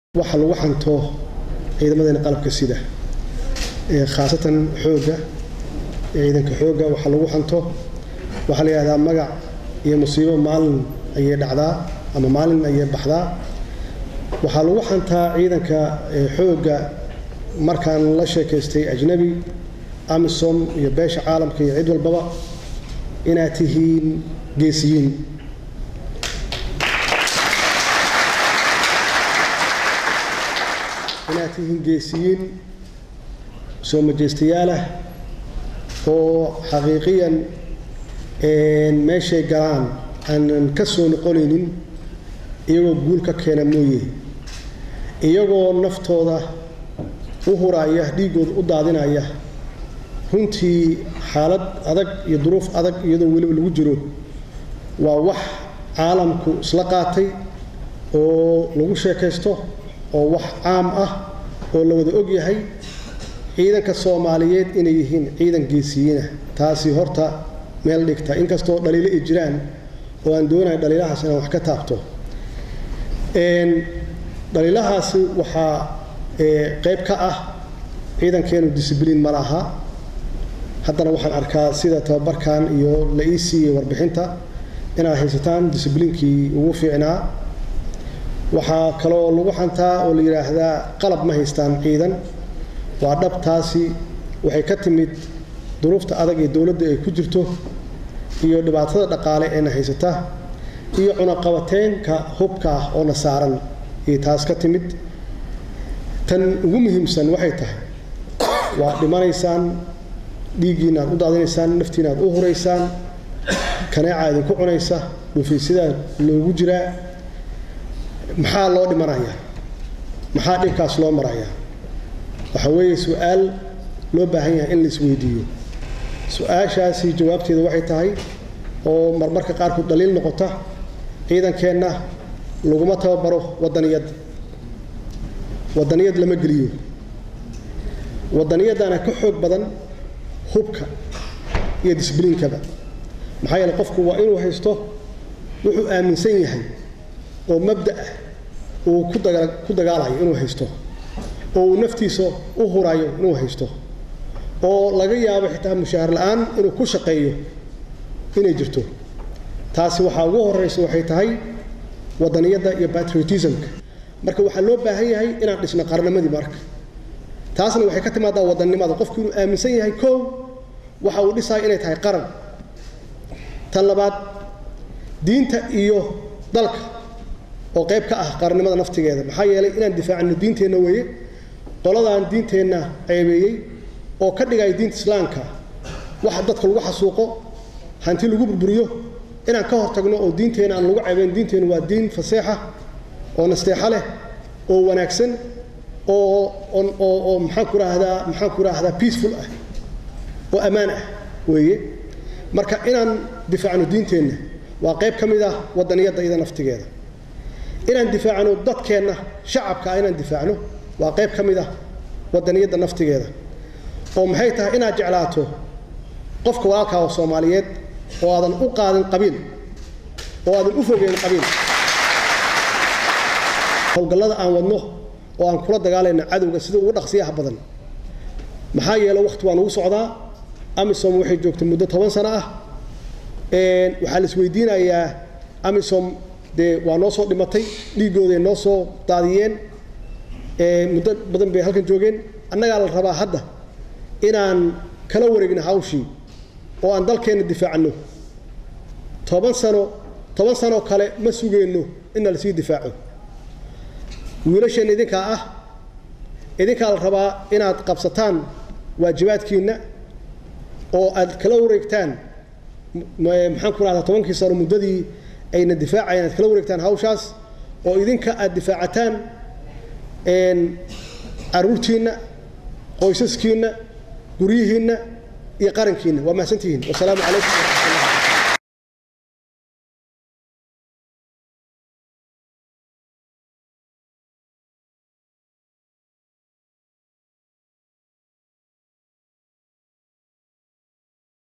waxa lagu xanto ciidamadeena qalabka sida khaasatan xoogga ciidanka xoogga waxa lagu xanto waxaa la yidhahdaa magac iyo musiibo maalin ayay dhacdaa ama maalin ayay baxdaa waxaa lagu xantaa ciidanka xoogga markaan la sheekaystay ajnabi amisom iyo beesha caalamka iyo cid walbaba inaad tihiin geesiyiin inaad tihiin geesiyiin soo majeystayaal ah oo xaqiiqiyan meeshay galaan aanan ka soo noqonaynin iyagoo guul ka keena mooye iyagoo naftooda u huraaya dhiiggooda u daadinaya runtii xaalad adag iyo duruuf adag iyadoo weliba lagu jiro waa wax caalamku isla qaatay oo lagu sheekaysto oo wax caam ah oo la wada og yahay ciidanka soomaaliyeed inay yihiin ciidan geesiyiinah taasi horta meel dhigta inkastoo dhaliilo ay jiraan oo aan doonayo dhaliilahaas inaan wax ka taabto dhaliilahaasi waxaa qayb ka ah ciidankeenu discibliin ma laha haddana waxaan arkaa sida tababarkan iyo la ii siiyey warbixinta inaad haysataan discibliinkii ugu fiicnaa waxaa kaloo lagu xantaa oo la yidhaahdaa qalab ma haystaan ciidan waa dhabtaasi waxay ka timid duruufta adag ee dowladda ay ku jirto iyo dhibaatada dhaqaale eena haysata iyo cunaqabateenka hubka ah oo na saaran iyo taas ka timid tan ugu muhiimsan waxay tahay waa dhimanaysaan dhiiggiina aad u daadinaysaan naftiina aad u huraysaan kaneeca idinku cunaysa dhufaysidaa loogu jiraa maxaa loo dhimanayaa maxaa dhibkaas loo marayaa waxa weeye su-aal loo baahan yahay in la isweydiiyo su-aashaasi jawaabteeda waxay tahay oo marmarka qaarkood dhaliil noqota ciidankeenna laguma tababaro wadaniyad wadaniyad lama geliyo wadaniyadana ka xoog badan hubka iyo disbliinkaba maxaa yeele qofku waa inuu haysto wuxuu aaminsan yahay oo mabda ah uu ku dagaalayo inuu haysto oo uu naftiisa u hurayo inuu haysto oo laga yaabo xitaa mushaahar la-aan inuu ku shaqeeyo inay jirto taasi waxaa ugu horeysa waxay tahay wadaniyadda iyo patriotismka marka waxaa loo baahan yahay inaan dhisno qarnimadii marka taasna waxay ka timaadaa wadannimada qofku inuu aaminsan yahay kow waxa uu dhisaya inay tahay qaran tan labaad diinta iyo dalka oo qayb ka ah qarannimada naftigeeda maxaa yeelay inaan difaacno diinteenna weeye qoladaan diinteenna ceebeeyey oo ka dhigaya diinta islaamka waxa dadka lagu xasuuqo hanti lagu burburiyo inaan ka hortagno oo diinteenna aan lagu ceebeyn diinteenna waa diin faseexa oo nasteexo leh oo wanaagsan oo oo oo maxaan ku raahdaa maxaan ku raahdaa peaceful ah oo ammaan ah weeye marka inaan difaacno diinteenna waa qayb ka mid ah wadaniyadda iyada naftigeeda inaan difaacno dadkeenna shacabka ah inaan difaacno waa qayb ka mid ah wadaniyadda naftigeeda oo maxay tahay inaad jeclaato qofka walaalkaa oo soomaaliyeed oo aadan u qaadin qabiil oo aadan u fogeyn qabiil howlgallada aan wadno oo aan kula dagaalayno cadowga sida ugu dhaqsiyaha badan maxaa yeele waqti waa nagu socdaa amisom waxay joogtay muddo toban sano ah waxaa la isweydiinayaa amisom dee waa noo soo dhimatay dhiiggooday noo soo daadiyeen muddo badan bay halkan joogeen annagaa la rabaa hadda inaan kala wareegno hawshii oo aan dalkeenna difaacno toban sano toban sanoo kale ma sugeenno inna lasii difaaco wiilasheenna idinkaa ah idinkaa la rabaa inaad qabsataan waajibaadkiinna oo aad kala wareegtaan maxaan ku rahdaa tobankii sano muddadii ayna difaacayaan aad kala wareegtaan hawshaas oo idinka aad difaacataan caruurtiinna qoysaskiinna guryihiinna iyo qarankiinna waa mahadsantihiin wasalaamu calaykum